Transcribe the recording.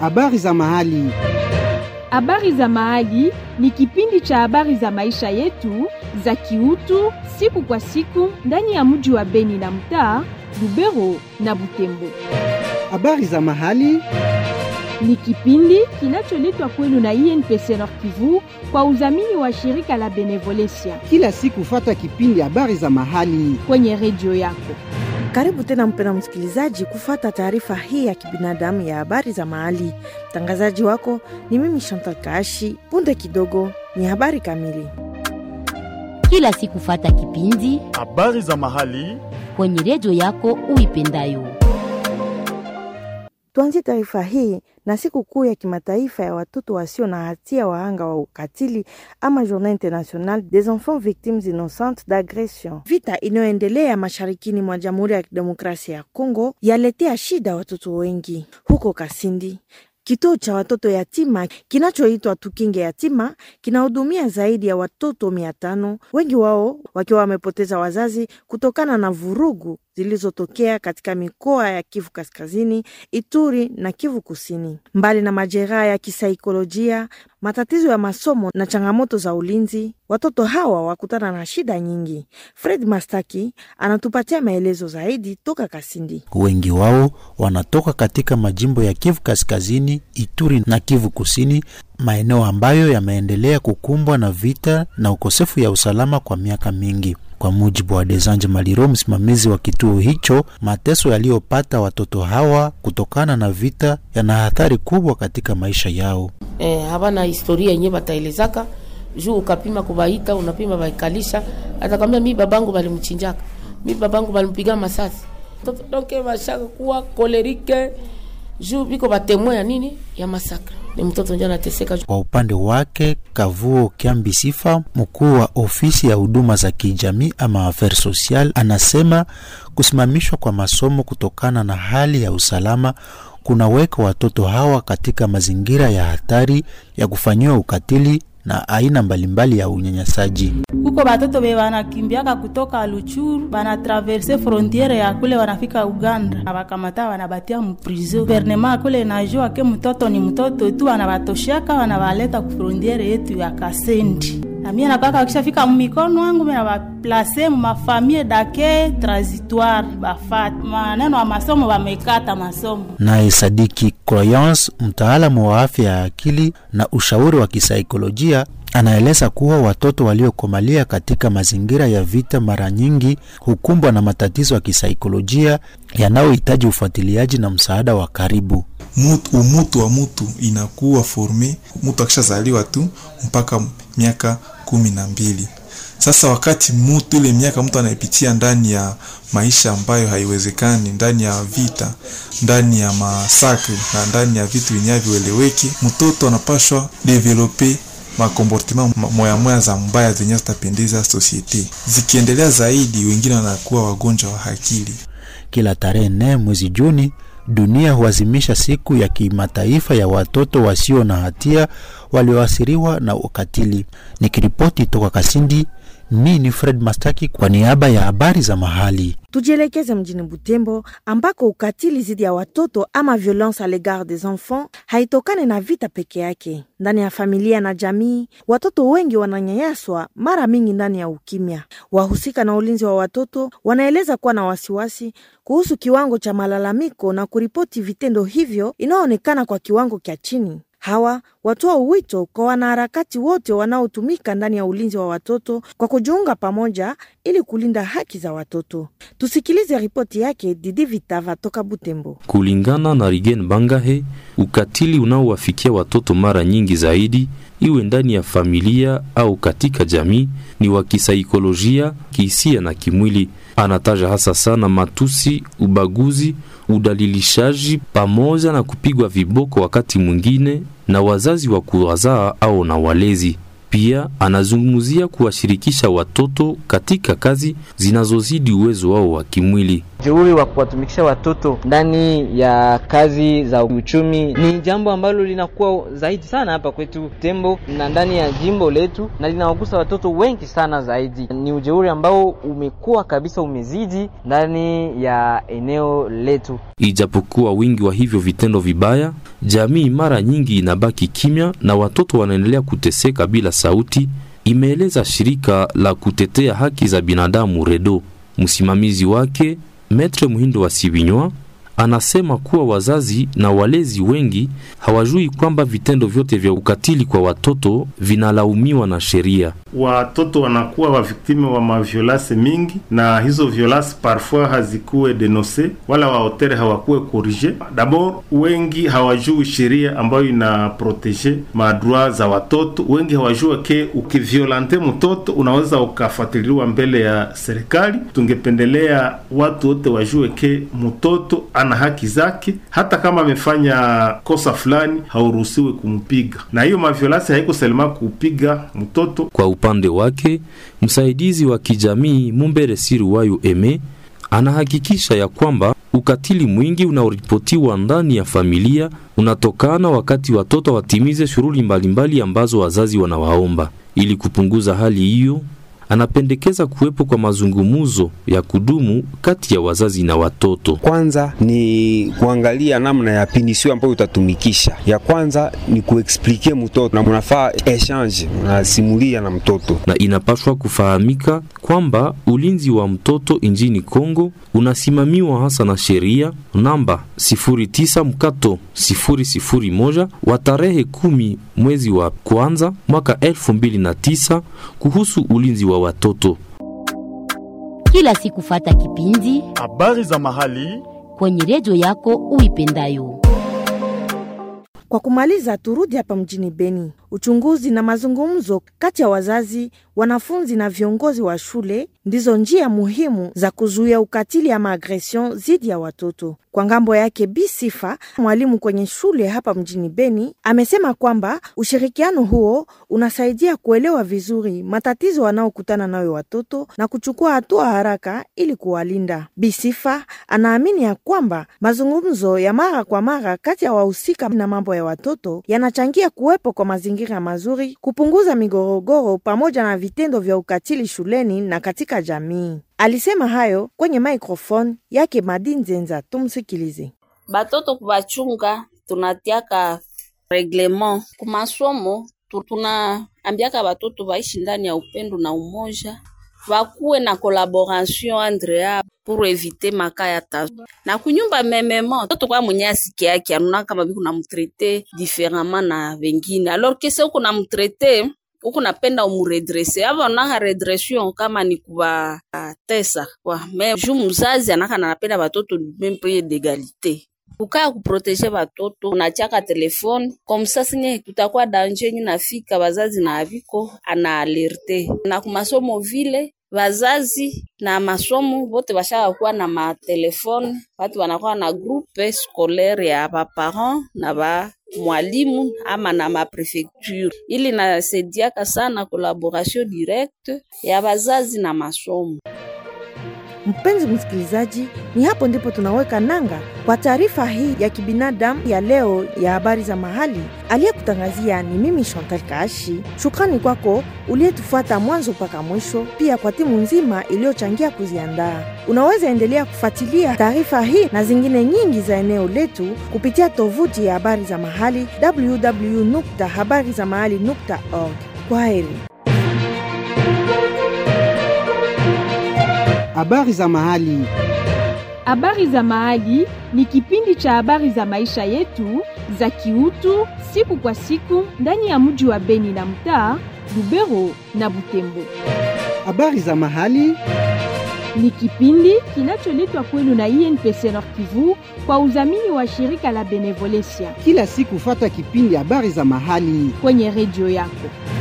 Habari za mahali. Habari za mahali ni kipindi cha habari za maisha yetu za kiutu siku kwa siku ndani ya mji wa Beni na mtaa Lubero na Butembo. Habari za mahali. Ni kipindi kinacholetwa kwenu na INPC Nord Kivu kwa udhamini wa shirika la Benevolencia Kila siku fata kipindi habari za mahali. kwenye redio yako. Karibu tena mpena msikilizaji kufata taarifa hii ya kibinadamu ya habari za mahali. Mtangazaji wako ni mimi Chantal Kaashi. Punde kidogo ni habari kamili. kila siku fata kipindi habari za mahali kwenye redio yako uipendayo. Tuanzie taarifa hii na siku kuu ya kimataifa ya watoto wasio na hatia wahanga wa ukatili ama Journée internationale des enfants victimes innocentes d'agression. Vita inayoendelea masharikini mwa Jamhuri ya Kidemokrasia ya Kongo yaletea shida watoto wengi. Huko Kasindi, kituo cha watoto yatima kinachoitwa Tukinge Yatima kinahudumia zaidi ya watoto mia tano, wengi wao wakiwa wamepoteza wazazi kutokana na vurugu zilizotokea katika mikoa ya Kivu Kaskazini, Ituri na Kivu Kusini. Mbali na majeraha ya kisaikolojia, matatizo ya masomo na changamoto za ulinzi, watoto hawa wakutana na shida nyingi. Fred Mastaki anatupatia maelezo zaidi toka Kasindi. Wengi wao wanatoka katika majimbo ya Kivu Kaskazini, Ituri na Kivu Kusini, maeneo ambayo yameendelea kukumbwa na vita na ukosefu ya usalama kwa miaka mingi. Kwa mujibu wa Desanje Maliro, msimamizi wa kituo hicho, mateso yaliyopata watoto hawa kutokana na vita yana athari kubwa katika maisha yao. eh, havana historia yenye bataelezaka juu ukapima kubaita unapima baikalisha atakwambia mi babangu balimchinjaka mi babangu balimpiga masasi Toto donke bashaka kuwa kolerike juu biko batemwe ya nini ya masakra ni mtoto njo anateseka Kwa upande wake, Kavuo Kiambi Sifa, mkuu wa ofisi ya huduma za kijamii ama affaires social, anasema kusimamishwa kwa masomo kutokana na hali ya usalama kunaweka watoto hawa katika mazingira ya hatari ya kufanyiwa ukatili na aina mbalimbali ya unyanyasaji. kuko batoto be banakimbiaka kutoka Luchuru banatraverse frontiere ya kule wanafika Uganda, abakamata wanabatia muprizo. Guvernema kule najua ke mtoto ni mtoto tu, wanabatoshaka wanabaleta ku frontiere yetu ya Kasendi. Na mie napaka wakishafika mumikono wangu mimi nabaplase mumafamie dake transitoire bafat maneno ya masomo bamekata masomo Naye Sadiki Croyance, mtaalamu wa afya ya akili na ushauri wa kisaikolojia, anaeleza kuwa watoto waliokomalia katika mazingira ya vita mara nyingi hukumbwa na matatizo ya kisaikolojia yanayohitaji ufuatiliaji na msaada wa karibu. mutu, umutu wa mutu inakuwa forme mutu akishazaliwa tu mpaka miaka kumi na mbili. Sasa wakati mutu ile miaka mtu anaipitia ndani ya maisha ambayo haiwezekani, ndani ya vita, ndani ya masakri na ndani ya vitu vinavyoeleweki, mtoto anapashwa develope makomportema moya moya za mbaya zenye zitapendeza sosiete. Zikiendelea zaidi, wengine wanakuwa wagonjwa wa akili. Kila tarehe nne mwezi Juni, dunia huazimisha siku ya kimataifa ya watoto wasio na hatia walioathiriwa na ukatili. Nikiripoti toka Kasindi, mi ni Fred Mastaki kwa niaba ya habari za mahali. Tujielekeze mjini Butembo ambako ukatili dhidi ya watoto ama violence a l'égard des enfants haitokani na vita peke yake. Ndani ya familia na jamii, watoto wengi wananyanyaswa, mara mingi ndani ya ukimya. Wahusika na ulinzi wa watoto wanaeleza kuwa na wasiwasi kuhusu kiwango cha malalamiko na kuripoti vitendo hivyo inayoonekana kwa kiwango cha chini. Hawa watoa wito kwa wanaharakati wote wanaotumika ndani ya ulinzi wa watoto kwa kujiunga pamoja ili kulinda haki za watoto. Tusikilize ripoti yake Didi Vitava toka Butembo. Kulingana na Rigen Bangahe, ukatili unaowafikia watoto mara nyingi zaidi, iwe ndani ya familia au katika jamii, ni wa kisaikolojia, kihisia na kimwili. Anataja hasa sana matusi, ubaguzi, udalilishaji pamoja na kupigwa viboko wakati mwingine na wazazi wa kuwazaa au na walezi. Pia anazungumzia kuwashirikisha watoto katika kazi zinazozidi uwezo wao wa kimwili. Jeuri wa kuwatumikisha watoto ndani ya kazi za uchumi ni jambo ambalo linakuwa zaidi sana hapa kwetu Tembo na ndani ya jimbo letu, na linawagusa watoto wengi sana zaidi. Ni ujeuri ambao umekuwa kabisa umezidi ndani ya eneo letu. Ijapokuwa wingi wa hivyo vitendo vibaya, jamii mara nyingi inabaki kimya na watoto wanaendelea kuteseka bila sauti, imeeleza shirika la kutetea haki za binadamu REDO. Msimamizi wake Metre Muhindo wa Sibinywa anasema kuwa wazazi na walezi wengi hawajui kwamba vitendo vyote vya ukatili kwa watoto vinalaumiwa na sheria. Watoto wanakuwa waviktime wa maviolase mingi, na hizo violase parfois hazikuwe denonse wala waotere hawakuwe korije. Dabord, wengi hawajui sheria ambayo ina protege madroit za watoto. Wengi hawajua ke ukiviolante mtoto unaweza ukafuatiliwa mbele ya serikali. Tungependelea watu wote wajue ke mtoto ana haki zake, hata kama amefanya kosa fulani hauruhusiwi kumpiga, na hiyo maviolasi haiko selema kupiga mtoto. Kwa upande wake, msaidizi wa kijamii Mumbere Siruwayo Eme anahakikisha ya kwamba ukatili mwingi unaoripotiwa ndani ya familia unatokana wakati watoto watimize shughuli mbalimbali ambazo wazazi wanawaomba. Ili kupunguza hali hiyo, anapendekeza kuwepo kwa mazungumzo ya kudumu kati ya wazazi na watoto. Kwanza ni kuangalia namna ya pinisio ambayo utatumikisha. Ya kwanza ni kuexplike mtoto na munafaa exchange, unasimulia na mtoto, na inapaswa kufahamika kwamba ulinzi wa mtoto nchini Kongo unasimamiwa hasa na sheria namba 09 mkato 001 wa tarehe kumi mwezi wa kwanza mwaka 2009 kuhusu ulinzi wa watoto. Kila siku fata kipindi habari za mahali kwenye redio yako uipendayo. Kwa kumaliza, turudi hapa mjini Beni. Uchunguzi na mazungumzo kati ya wazazi, wanafunzi na viongozi wa shule ndizo njia muhimu za kuzuia ukatili ama agresion dhidi ya watoto. Kwa ngambo yake, Bi Sifa, mwalimu kwenye shule hapa mjini Beni, amesema kwamba ushirikiano huo unasaidia kuelewa vizuri matatizo wanaokutana nayo watoto na kuchukua hatua haraka ili kuwalinda. Bi Sifa anaamini ya kwamba mazungumzo ya mara kwa mara kati ya wahusika na mambo ya watoto yanachangia kuwepo kwa mazingira mazuri, kupunguza migorogoro pamoja na vitendo vya ukatili shuleni na katika jamii. Alisema hayo kwenye microphone yake Madi Nzenza. Tumsikilize. Batoto kubachunga tunatiaka reglement kumasomo, tunaambiaka batoto baishi ndani ya upendo na umoja, bakuwe na collaboration entre yao pour eviter maka ya tazo na kunyumba mememo toto kwa mwenye asiki yake anuna kama biku na mtrete différemment na vengine alors que se uko na mtrete uko napenda umuredrese ava onaka redression kama ni kuba tesa kwa me ju mzazi anaka nanapenda batoto même pied d'égalité kukaa kuprotege batoto unachaka telefone komsa sinye kutakuwa danje nyi nafika bazazi na aviko ana alerte na kumasomo vile bazazi na masomo bote bashaka kuwa na matelefone watu wanakuwa na groupe scolaire ya baparent na ba mwalimu ama na maprefecture, ili nasaidiaka sana collaboration directe ya bazazi na masomo. Mpenzi msikilizaji, ni hapo ndipo tunaweka nanga kwa taarifa hii ya kibinadamu ya leo ya habari za mahali. Aliyekutangazia ni mimi Chantal Kaashi. Shukrani kwako uliyetufuata mwanzo mpaka mwisho, pia kwa timu nzima iliyochangia kuziandaa. Unaweza endelea kufuatilia taarifa hii na zingine nyingi za eneo letu kupitia tovuti ya habari za mahali www.habarizamahali.org. Kwa heri. Habari za mahali. Habari za Mahali ni kipindi cha habari za maisha yetu za kiutu siku kwa siku ndani ya mji wa Beni na mtaa Lubero na Butembo. Habari za mahali Ni kipindi kinacholetwa kwenu na INPC Nord Kivu kwa udhamini wa shirika la Benevolencia kila siku, fata kipindi habari za mahali kwenye redio yako.